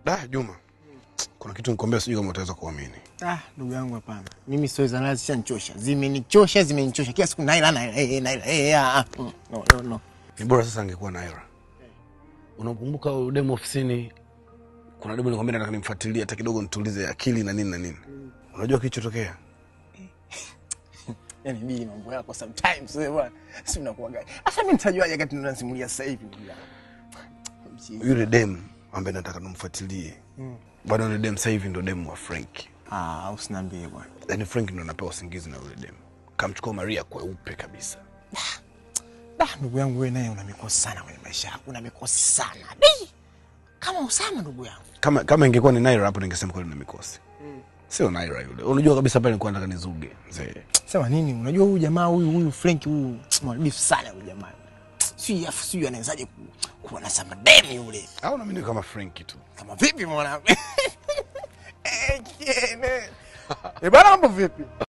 Da, Juma. Kuna kitu nikwambia sijui kama utaweza kuamini. Ah, ndugu yangu hapana. Mimi stori za nazi zishanichosha. Zimenichosha, zimenichosha. Kila siku naila naila eh naila eh ah. ah. Mm, No, no, no. Ni bora sasa angekuwa Naira. Unakumbuka yule demu ofisini? Kuna demu nikwambia nataka nimfuatilie hata kidogo nitulize akili na nini na nini. Unajua kilichotokea? Yaani bili mambo yako sometimes wewe bwana. Si unakuwa gani? Sasa mimi nitajuaje wakati tunasimulia sasa hivi ndugu yangu? Mchizi. Yule demu ambaye nataka nimfuatilie. Bwana yule demu sasa hivi ndo demu wa Frank. Ah, usiniambie bwana. Yaani Frank ndo anapewa usingizi na yule demu. Kamchukua Maria kweupe kabisa. Da, ndugu yangu wewe naye una mikosi sana kwenye maisha yako. Una mikosi sana. Bi! Kama Usama ndugu yangu. Kama kama ingekuwa ni Naira hapo ningesema kweli na mikosi. Sio Naira yule. Unajua kabisa pale nilikuwa nataka nizuge. Mzee. Sema nini? Unajua huyu jamaa huyu huyu Frank huyu mwalifu sana huyu jamaa. Sijui afu sijui anawezaje ku, kuwa na samademi yule. Au na mimi kama Frank tu. Kama vipi mwanangu? Eh, kene. Eh, bana mambo vipi?